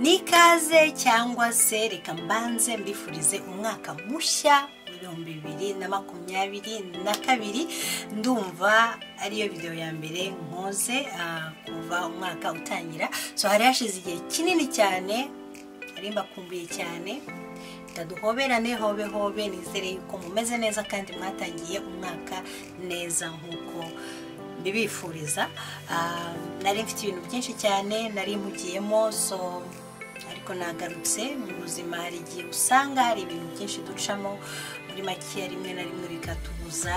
n'ikaze cyangwa se reka mbanze mbifurize umwaka mushya ibihumbi bibiri na makumyabiri na kabiri ndumva ariyo videwo ya mbere nkoze kuva umwaka utangira so hari hashize igihe kinini cyane hari mbakumbuye cyane duhoberane hobe hobe nizere yuko mumeze neza kandi mwatangiye umwaka neza nk'uko mbibifuriza nari mfite ibintu byinshi cyane nari mpugiyemo so ariko nagarutse mu buzima hari igihe usanga hari ibintu byinshi ducamo muri makeya rimwe na rimwe bikatubuza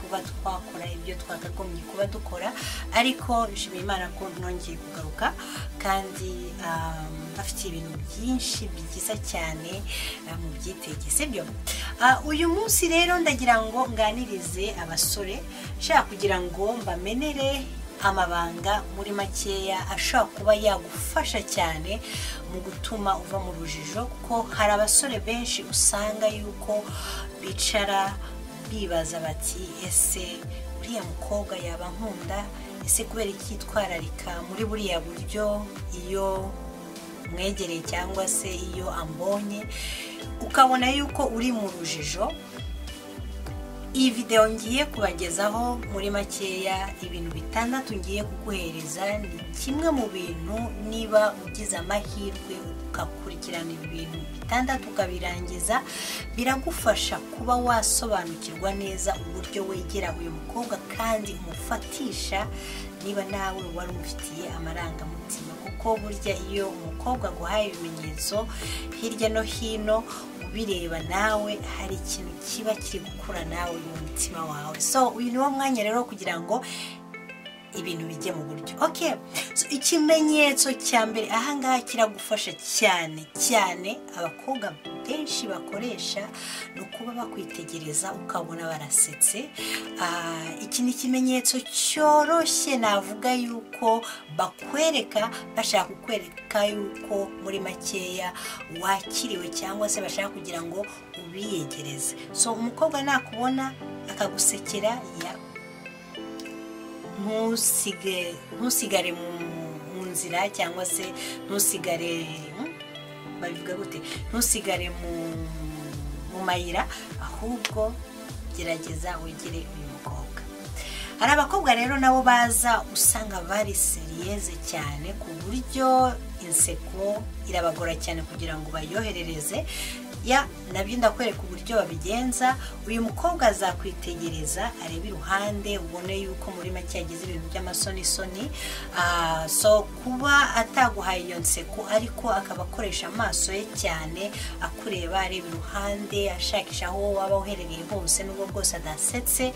kuba twakora ibyo twakagombye kuba dukora ariko nshimiye imana ko nongeye kugaruka kandi bafite ibintu byinshi byiza cyane mu byitege sibyo uyu munsi rero ndagira ngo nganirize abasore nshaka kugira ngo mbamenere amabanga muri makeya ashobora kuba yagufasha cyane mu gutuma uva mu rujijo kuko hari abasore benshi usanga yuko bicara bibaza bati ese uriya mukobwa yaba nkunda ese kubera iki yitwararika muri buriya buryo iyo mwegereye cyangwa se iyo ambonye ukabona yuko uri mu rujijo iyi videwo ngiye kubagezaho muri makeya ibintu bitandatu ngiye kuguhereza ni kimwe mu bintu niba ugize amahirwe ugakurikirana ibintu bitandatu ukabirangiza biragufasha kuba wasobanukirwa neza uburyo wegera uyu mukobwa kandi umufatisha niba nawe wari umufitiye amarangamutima kuko burya iyo umukobwa aguhaye ibimenyetso hirya no hino ubireba nawe hari ikintu kiba kiri gukura nawe mu mutima wawe so uyu ni wo mwanya rero kugira ngo ibintu bijye mu buryo oke ikimenyetso cya mbere ahangaha kiragufasha cyane cyane abakobwa benshi bakoresha ni ukuba bakwitegereza ukabona barasetse iki ni ikimenyetso cyoroshye navuga yuko bakwereka bashaka kukwereka yuko muri makeya wakiriwe cyangwa se bashaka kugira ngo ubiyegereze so umukobwa nakubona akagusekera ya ntusigare mu nzira cyangwa se ntusigare babivuga gute ntusigare mu mayira ahubwo gerageza wegere uyu mukobwa hari abakobwa rero nabo baza usanga bari seriyeze cyane ku buryo inseko irabagora cyane kugira ngo bayoherereze ya nabyo ndakwereka uburyo babigenza uyu mukobwa azakwitegereza arebe iruhande ubone yuko muri make yagize ibintu by'amasonisoni so kuba ataguhaye iyo nseko ariko akaba akoresha amaso ye cyane akureba areba iruhande ashakisha aho waba uherereye hose n'ubwo bwose adasetse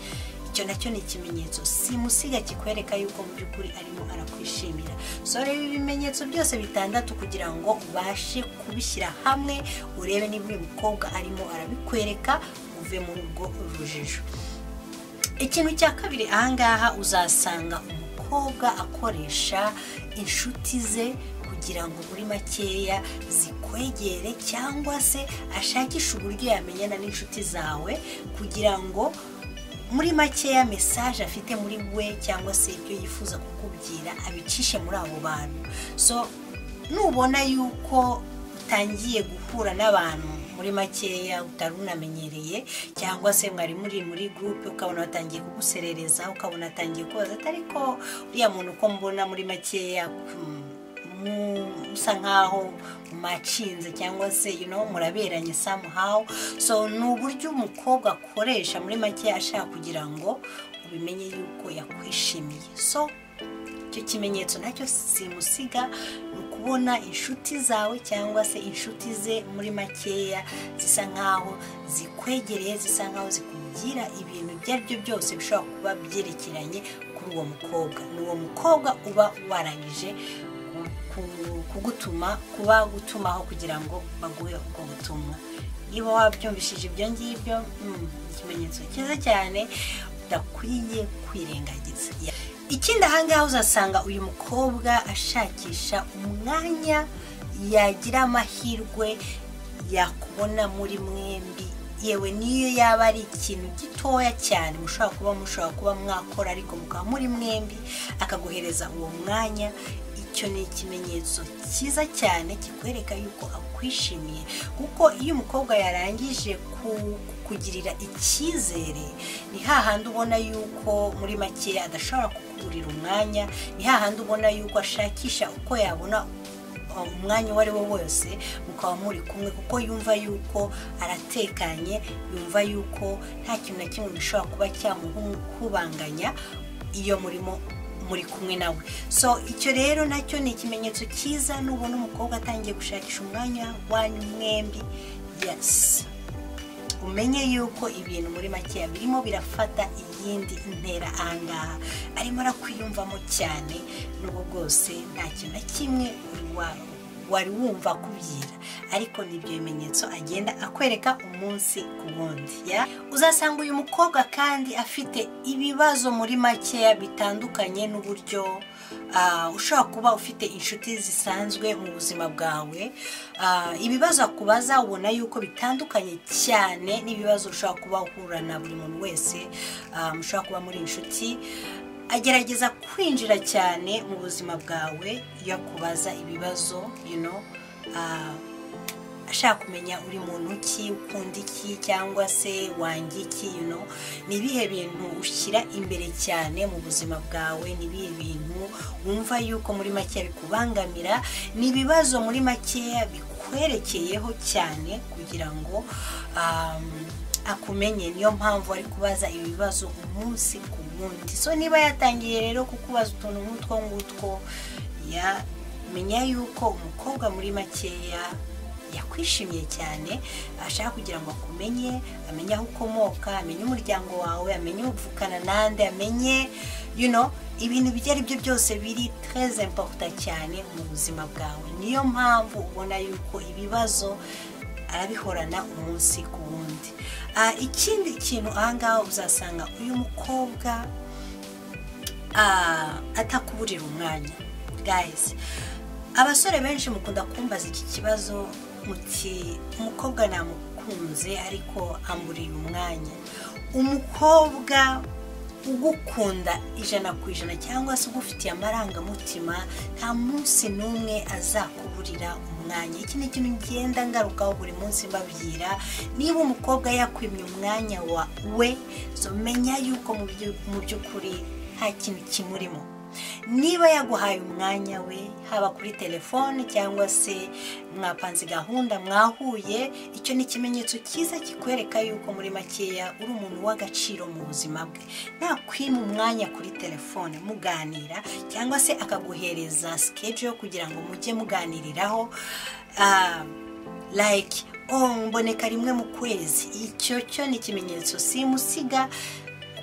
icyo nacyo ni ikimenyetso simusiga kikwereka yuko mu by'ukuri arimo arakwishimira so reba ibimenyetso byose bitandatu kugira ngo ubashe kubishyira hamwe urebe niba uyu mukobwa arimo arabikwereka uve muri urwo rujijo ikintu cya kabiri ahangaha uzasanga umukobwa akoresha inshuti ze kugira ngo muri makeya zikwegere cyangwa se ashakishe uburyo yamenyana n'inshuti zawe kugira ngo muri makeya mesaje afite muri we cyangwa se ibyo yifuza kukubwira abicishe muri abo bantu so nubona yuko utangiye guhura n'abantu muri makeya utari unamenyereye cyangwa se mwari muri muri gurupe ukabona batangiye kuguserereza ukabona atangiye kubaza atari ko uriya muntu uko mbona muri makeya musa nkaho mwacinze cyangwa se muraberanye samuhawu so ni uburyo umukobwa akoresha muri make ashaka kugira ngo ubimenye yuko yakwishimiye so icyo kimenyetso nacyo simusiga ni ukubona inshuti zawe cyangwa se inshuti ze muri makeya zisa nkaho zikwegereye zisa nkaho zikugira ibintu ibyo ari byo byose bishobora kuba byerekeranye kuri uwo mukobwa ni uwo mukobwa uba warangije kugutuma kuba gutumaho kugira ngo baguhe ubwo butumwa niba wabyumvishije ibyo ngibyo ikimenyetso cyiza cyane udakwiye kwirengagiza ikindi ahangaha uzasanga uyu mukobwa ashakisha umwanya yagira amahirwe yakubona muri mwembi yewe niyo yaba ari ikintu gitoya cyane mushobora kuba mushobora kuba mwakora ariko mukaba muri mwembi akaguhereza uwo mwanya icyo ni ikimenyetso cyiza cyane kikwereka yuko akwishimiye kuko iyo umukobwa yarangije ku- kukugirira icyizere ni hahandi ubona yuko muri makeya adashobora kukuburira umwanya ni hahandi ubona yuko ashakisha uko yabona umwanya uwo ari wo wose mukaba muri kumwe kuko yumva yuko aratekanye yumva yuko nta kintu na kimwe gishobora kuba cyamuhubanganya iyo murimo muri kumwe nawe so icyo rero nacyo ni ikimenyetso cyiza nubona umukobwa atangiye gushakisha umwanya wanyu mwembi yesi umenye yuko ibintu muri makeya birimo birafata iyindi ntera ahangaha arimo arakwiyumvamo cyane n'ubu bwose nta kintu na kimwe wari wa- wari wumva akubyira ariko ni ibyo bimenyetso agenda akwereka umunsi ku wundi ya? uzasanga uyu mukobwa kandi afite ibibazo muri makeya bitandukanye n'uburyo ah, ushobora kuba ufite inshuti zisanzwe mu buzima bwawe Ah, ibibazo akubaza ubona yuko bitandukanye cyane n'ibibazo ushobora kuba uhura na buri muntu wese ah, mushobora kuba muri inshuti agerageza kwinjira cyane mu buzima bwawe iyo akubaza ibibazo you know, ah, ashaka kumenya uri muntu ki ukunda iki cyangwa se wanga iki you know. ni ibihe bintu ushyira imbere cyane mu buzima bwawe ni ibihe bintu wumva yuko muri make bikubangamira ni ibibazo muri makeya bikwerekeyeho cyane kugira ngo um, akumenye niyo mpamvu ari kubaza ibibazo umunsi ku wundi so niba yatangiye rero kukubaza utuntu nk'utwo ngutwo ya menya yuko umukobwa muri makeya yakwishimiye cyane ashaka kugira ngo akumenye amenye aho ukomoka amenye umuryango wawe amenye uvukana nande amenye you know, ibintu ibyo ari byo byose biri treze impaputa cyane mu buzima bwawe niyo mpamvu ubona yuko ibibazo arabihorana umunsi ku wundi Ah, ikindi kintu ahangaha uzasanga uyu mukobwa ah, atakuburira umwanya guys abasore benshi mukunda kumbaza iki kibazo muti umukobwa namukunze ariko amburiye umwanya umukobwa ugukunda ijana ku ijana cyangwa se ugufitiye amarangamutima nta munsi n'umwe azakuburira umwanya iki ni ikintu ngenda ngarukaho buri munsi mbabwira niba umukobwa yakwimye umwanya wa we so menya yuko mu byu- mu by'ukuri nta kintu kimurimo niba yaguhaye umwanya we haba kuri telefone cyangwa se mwapanze gahunda mwahuye icyo ni ikimenyetso cyiza kikwereka yuko muri makeya uri umuntu w'agaciro mu buzima bwe nakwima umwanya kuri telefone muganira cyangwa se akaguhereza sikeje yo kugira ngo mujye muganiriraho ah, like oh mboneka rimwe mu kwezi icyo cyo ni ikimenyetso simusiga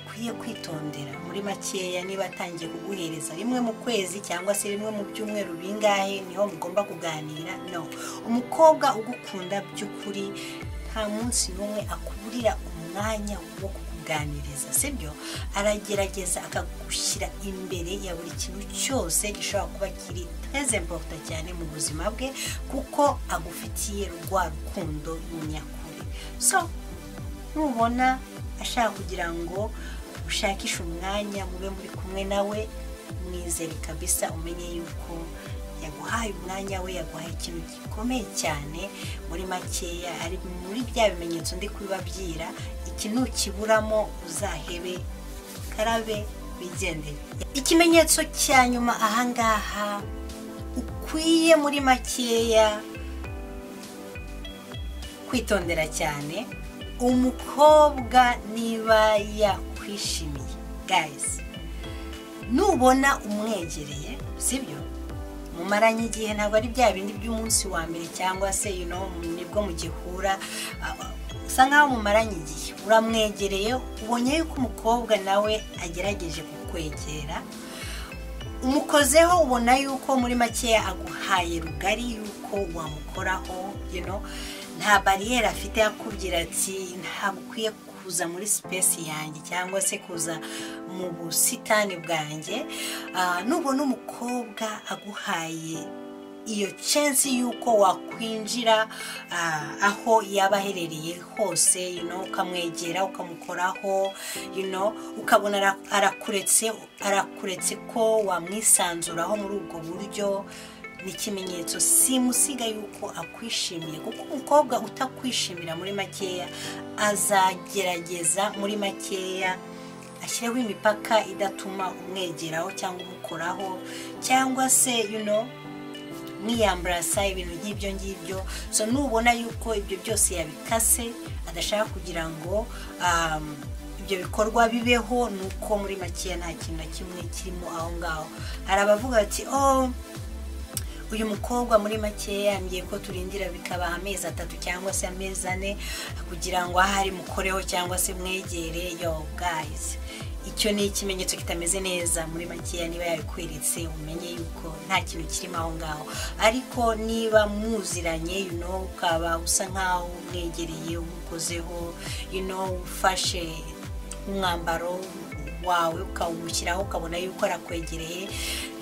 ukwiye kwitondera muri makeya niba atangiye kuguhereza rimwe mu kwezi cyangwa se rimwe mu byumweru bingahe niho mugomba kuganira no umukobwa ugukunda by'ukuri nta munsi n'umwe akuburira umwanya wo kukuganiriza sibyo aragerageza akagushyira imbere ya buri kintu cyose gishobora kuba kiri treze importa cyane mu buzima bwe kuko agufitiye rwa rukundo nyakuri so nubona ashaka kugira ngo ushakishe umwanya mube muri kumwe nawe mwizere kabisa umenye yuko yaguhaye umwanya we yaguhaye ikintu gikomeye cyane muri makeya ari muri bya bimenyetso ndi kubibabwira iki ntukiburamo uzahebe karabe wigendere ikimenyetso cya nyuma ahangaha ukwiye muri makeya kwitondera cyane umukobwa niba yakwishimiye guys nubona umwegereye sibyo mumaranye igihe ntabwo ari bya bindi by'umunsi wa mbere cyangwa se you know, nibwo mugihura ah, usa nkaho mumaranye igihe uramwegereye ubonye yuko umukobwa nawe agerageje kukwegera umukozeho ubona yuko muri makeya aguhaye rugari yuko wamukoraho you know, nta bariyeri afite akubwira ati ntabwo ukwiye kuza muri sipesi yanjye cyangwa se kuza mu busitani bwanjye Ah, nubona umukobwa aguhaye iyo chance y'uko wakwinjira ah, aho yaba aherereye hose you know, ukamwegera ukamukoraho you know, ukabona ara- arakuretse arakuretse ko wamwisanzuraho muri ubwo buryo ni ikimenyetso simusiga yuko akwishimiye kuko umukobwa utakwishimira muri makeya azagerageza muri makeya ashyireho imipaka idatuma umwegeraho cyangwa umukoraho cyangwa se you know, mwiyambarasa ibintu by'ibyo ngibyo so nubona yuko ibyo byose yabikase adashaka kugira ngo um, ibyo bikorwa bibeho ni uko muri makeya nta kintu na kimwe kirimo aho ngaho hari abavuga bati oh uyu mukobwa muri make yambwiye ko turindira bikaba amezi atatu cyangwa se amezi ane kugira ngo ahari mukoreho cyangwa se mwegere yo gayizi icyo ni ikimenyetso kitameze neza muri makeya niba yabikweretse umenye yuko nta kintu kirimo aho ngaho ariko niba muziranye you know, ukaba usa nk'aho umwegereye umukozeho you know, ufashe umwambaro wawe ukawumushyiraho ukabona yuko arakwegereye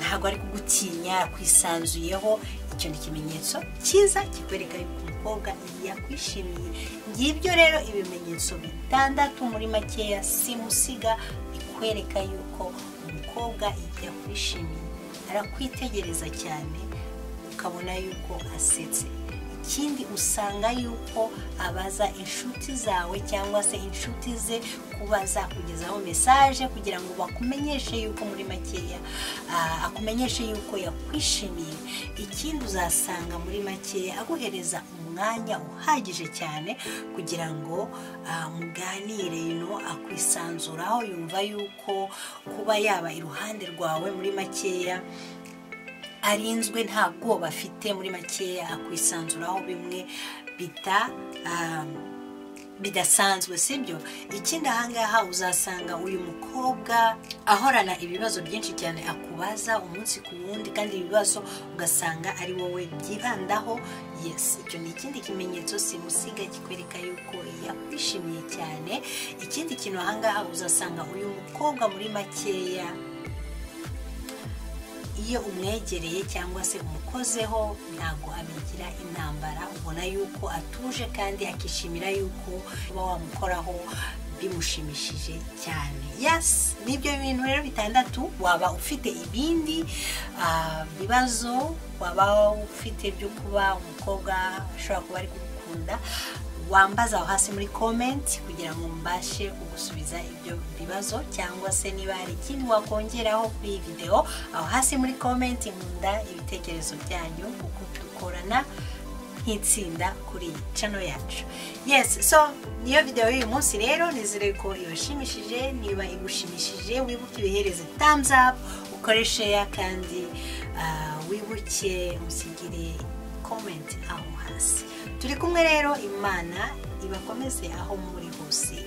ntabwo ari kugutinya akwisanzuyeho icyo ni ikimenyetso cyiza kikwereka yuko umukobwa yakwishimiye ngibyo rero ibimenyetso bitandatu muri makeya simusiga bikwereka yuko umukobwa yakwishimiye arakwitegereza cyane ukabona yuko asetse ikindi usanga yuko abaza inshuti zawe cyangwa se inshuti ze kuba zakugezaho mesaje kugira ngo bakumenyeshe yuko muri makeya ah, akumenyeshe yuko yakwishimiye ikindi uzasanga muri makeya aguhereza umwanya uhagije cyane kugira ngo ah, muganire yuno akwisanzuraho yumva yuko kuba yaba iruhande rwawe muri makeya arinzwe nta bwoba afite muri makeya akwisanzuraho bimwe bita um, bidasanzwe sibyo ikindi ahangaha uzasanga uyu mukobwa ahorana ibibazo byinshi cyane akubaza umunsi ku wundi kandi ibibazo ugasanga ari wowe byibandaho yes icyo ni ikindi kimenyetso simusiga kikwereka yuko yakwishimiye cyane ikindi kintu ahangaha uzasanga uyu mukobwa muri makeya iyo umwegereye cyangwa se umukozeho ntabwo abigira intambara ubona yuko atuje kandi akishimira yuko uba wamukoraho bimushimishije cyane yes nibyo bintu rero bitandatu waba ufite ibindi ah, bibazo waba ufite byo kuba umukobwa ashobora kuba ari kugukunda wambaza aho hasi muri komenti kugira ngo mbashe kugusubiza ibyo bibazo cyangwa se niba hari ikindi wakongeraho kuri iyi videwo aho hasi muri komenti nkunda ibitekerezo byanyu kuko dukorana nk'itsinda kuri iyi cano yacu yes so niyo videwo y'uyu munsi rero nizere ko ibashimishije niba igushimishije wibuke ibihereze thumbs up ukore share kandi ah, wibuke musigire comment aho hasi turi kumwe rero imana ibakomeze aho muri hose